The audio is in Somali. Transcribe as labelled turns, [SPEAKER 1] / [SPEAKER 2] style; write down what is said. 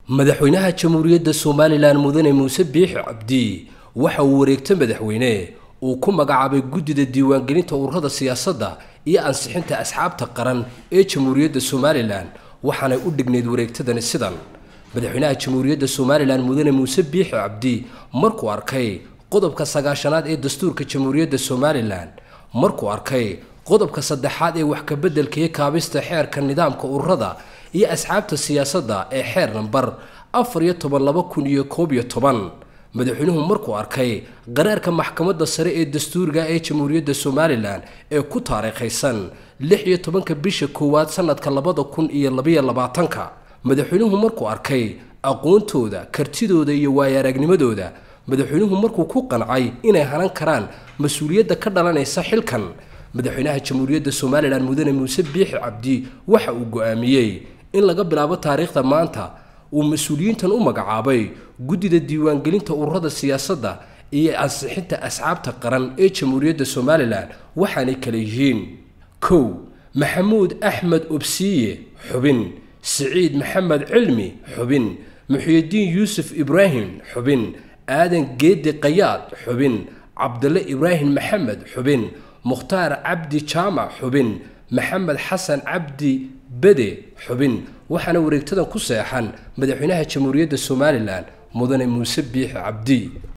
[SPEAKER 1] madaxweynaha jamhuuriyadda somalilan mudane muuse biixi cabdi waxa uu wareegta madaxweyne uu ku magacaabay guddida diiwaangelinta ururada siyaasadda iyo ansixinta asxaabta qaran ee jamhuuriyadda somalilan waxaanay u dhignayd wareegtadani sidan madaxweynaha jamhuuriyadda somalilan mudane muuse biixi cabdi markuu arkay qodobka sagaashanaad ee dastuurka jamhuuriyadda somalilan markuu arkay qodobka saddexaad ee wax kabeddelka iyo kaabista xeerka nidaamka ururada iyo asxaabta siyaasadda ee xeer nambar afar iyo toban laba kun iyo koob iyo toban madaxweynuhu markuu arkay qaraarka maxkamadda sare ee dastuuriga ee jamhuuriyadda somalilan ee ku taariikhaysan lix iyo tobanka bisha koowaad sanadka labada kun iyo labayo labaatanka madaxweynuhu markuu arkay aqoontooda kartidooda iyo waayo-aragnimadooda madaxweynuhu markuu ku qancay inay hanan karaan mas-uuliyadda ka dhalanaysa xilkan madaxweynaha jamhuuriyadda somalilan mudane muuse biixi cabdi waxa uu go-aamiyey in laga bilaabo taariikhda maanta uu mas-uuliyiintan u magacaabay guddida diiwaangelinta ururada siyaasadda iyo ansixinta asxaabta qaran ee jamhuuriyadda somalilan waxaanay kala yihiin kow maxamuud axmed obsiye xubin siciid maxamed cilmi xubin muxyidiin yuusuf ibraahim xubin aadan geedi qayaad xubin cabdille ibraahim maxamed xubin mukhtaar cabdi jaamac xubin maxamed xasan cabdi bede xubin waxaana wareegtadan ku seexan madaxweynaha jamhuuriyadda somalilan mudane muuse biixi cabdi